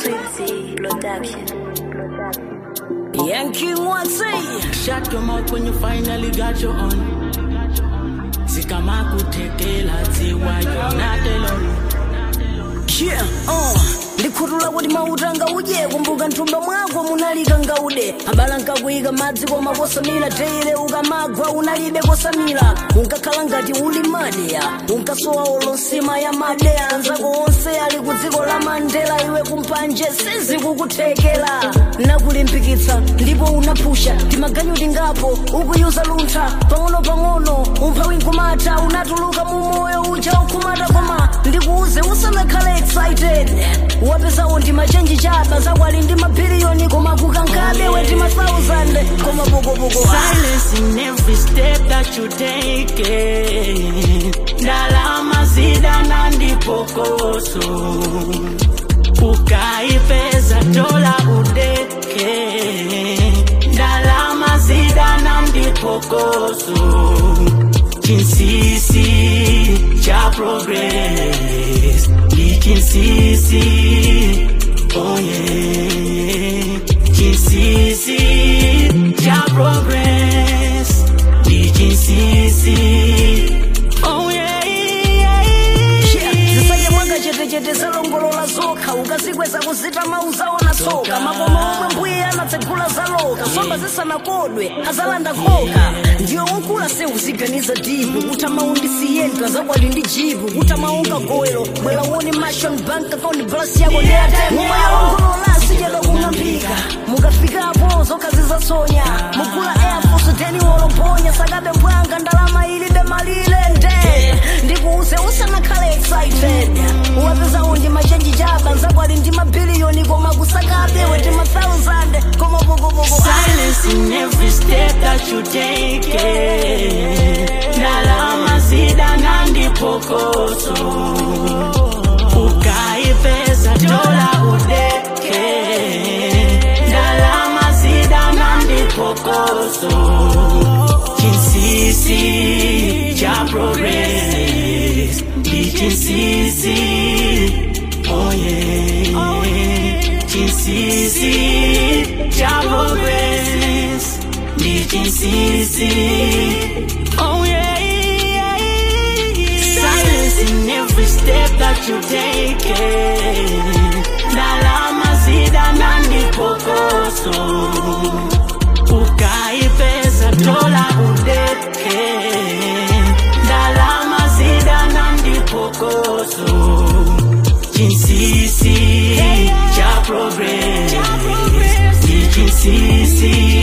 Sweetie Production. Yankee Watsi Shut your mouth when you finally got your own. Zikama kutekela ziwa you're not alone. Yeah, uh. ndikhutula kuti mautanga uje kumbuka mthumba mwako munalika ngaude abala nkakuyika madzi koma kosamira teire ukamagwa unalibe kosamira unkakhala ngati uli madeya unkasowa olonsima ya madeya anzako onse ali ku dziko la mandela iwe kumpanje sizikukuthekera nakulimbikitsa ndipo unaphusha timaganyu tingapo ukuyuza luntha pang'ono-pang'ono umphawi nkumata unatuluka mu moyo uja ukhumata koma ndikuuze usanakhale excited wapesawo ndi machenji chaba zakwali ndi mabiliyoni koma kukankabe weti ma 1000 koma pokopoko Silence in every step that you take. Ndalama zida na ndipokoso. Ukaipeza dola udeke. Ndalama zida na ndipokoso. Chinsisi cha progress. Ni chinsisi. Oh yeah. Chinsisi cha progress. Ni chinsisi. Oh yeah. zisanye mwanga chetechete zalongolola zokha ukazikweza kuzita mauzaona soka makoma omwe mbuye anatsegula zaloka somba zisanakodwe azalanda khoka ndiyo unkula seuziganiza dibu kuti amaundisiyenta zakwali ndi jibu kuti amaunga goelo bwera uone mashon bank account blasi yako ndeyatenguyalongolola sichedwa kung'ambika mukafikapo zokhazi zasonya mugula air force teni wolomponya sakabe mbwanga ndalama ilibe malile nde ndikuuze usanakhale excited wapeza unji machenji chaba nzakwali ndi mabiliyoni koma kusakabe weti ma 1000 koma pokopoko Silence in every step that you take. Ndalama zida na ndipokoso. Ukaipeza dola udeke. Ndalama zida na ndipokoso. Chinsisi cha progress. Ndi chinsisi. Oh yeah. Chinsisi cha progress. Ndi chinsisi. Oh yeah. Silence in every step that you take. Ndalama zida na ndipokoso. Ukaipeza dola udeke. Ndalama zida na ndipokoso. Chinsisi cha progress. Ni chinsisi.